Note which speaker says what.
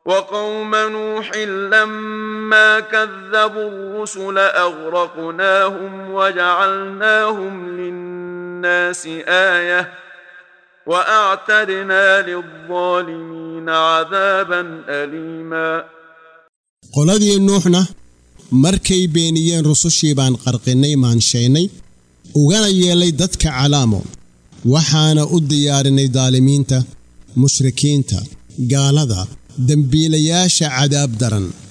Speaker 1: وقوم نوح لما كذبوا الرسل اغرقناهم وجعلناهم للناس ايه واعتدنا للظالمين عذابا اليما
Speaker 2: qoladii nuuxna markay beeniyeen rusushii baan qarqinnay maanshaynay ugana yeelay dadka calaamo waxaana u diyaarinay daalimiinta mushrikiinta gaalada dembiilayaasha cadaab daran